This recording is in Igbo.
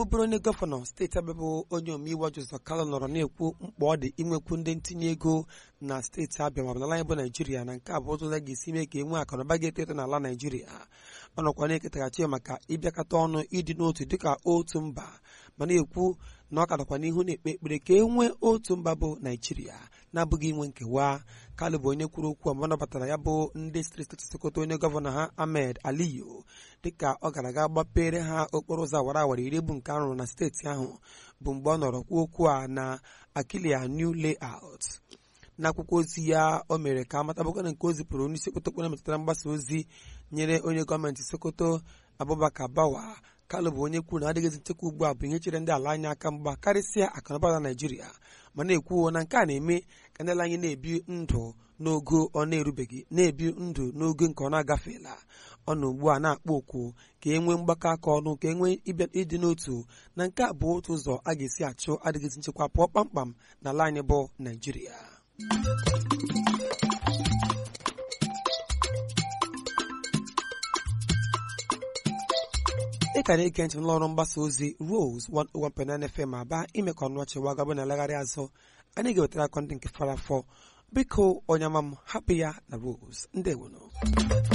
bụrụ onye gọvanọ steeti Abịa bụ onye omeiwu Joseph Kalụ nọrọ na-ekwu mkpa ọ dị inwekwu ndị ntinye ego na steeti Abịa ma ọ bụ n'ala anyị bụ Naijiria na nke a bụ ụzọ ga-esi mee ka e nwee akụnụba ga-eto eto n'ala Naijiria ọ nọkwa na-eketaghachi ya maka ịbịakọta ọnụ ịdị n'otu dịka otu mba ma na-ekwu na ọ kadakwa n'ihu na-ekpe ekpere ka e nwee otu mba bụ Naijiria na-abụghị inwe nkewa Kalụ bụ onye kwuru okwu mgbe ọ nabatara ya bụ ndị steeti Sokoto onye gọvanọ ha Ahmed Aliyu dịka ọ gara aga gbapere ha okporo ụzọ awara awara iri bụ nke arụrụ na steeti ahụ bụ mgbe ọ nọrọ kwuo okwu a na Akilia New Layout n'akwụkwọ ozi ya o mere ka amatabụkwana nke o zipụrụ onye isi okpotokpo na-emetụtara mgbasa ozi nyere onye gọọmenti Sokoto Abubakar Bawa Kalụ bụ onye kwuru na adịghịzi nchekwa ugbu a bụ ihe chere ndị ala anyị aka mgba karịsịa akụnụba na Naịjirịa ma na-ekwuo na nke a na-eme ka ndị ala anyị na-ebi ndụ n'ogo ọ na-erubeghị na-ebi ndụ n'ogo nke ọ na-agafeela ọ nọ ugbu a na-akpọ okwu ka e nwee mgbakọ aka ọnụ ka e nwee ịbịa ịdị n'otu na nke a bụ otu ụzọ a ga-esi achụ adịghịzi nchekwa pụọ kpamkpam n'ala anyị bụ Naịjirịa ị ka na-ege ntị n'ụlọ ọrụ mgbasa ozi Rose 101.9 FM aba ime ka ọnụ ọchị wagabụ na legharị azụ anyị ga-ewetara akọ ndị nke fara afọ biko onye ama m hapụ ya na Rose ndewono